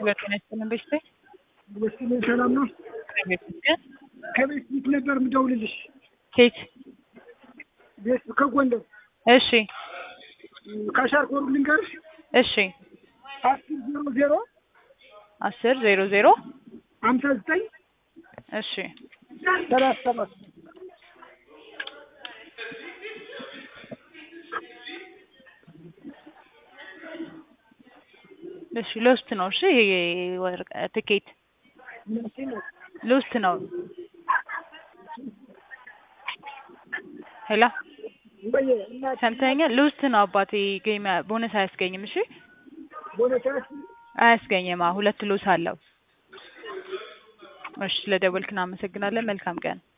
ሁለቱን ያስጥልን በሽታ ወስኔ ሰላም ነው። ቤት ግን ከቤት ፊት ነበር የምደውልልሽ። ኬት ቤት ከጎንደር እሺ ካሻር ኮሩ ልንገርሽ እሺ አስር ዜሮ ዜሮ አስር ዜሮ ዜሮ ሀምሳ ዘጠኝ እሺ ሰላሳ ሰባት እሺ ሎስት ነው። እሺ ይሄ ወርቅ ትኬት ሎስት ነው። ሄላ ወይ እና ሰምተኸኛል? ሎስት ነው አባቴ። ጌም ቦነስ አያስገኝም። እሺ ቦነታስ አያስገኝም። አዎ ሁለት ሎስ አለው። እሺ ስለደወልክ እናመሰግናለን። መልካም ቀን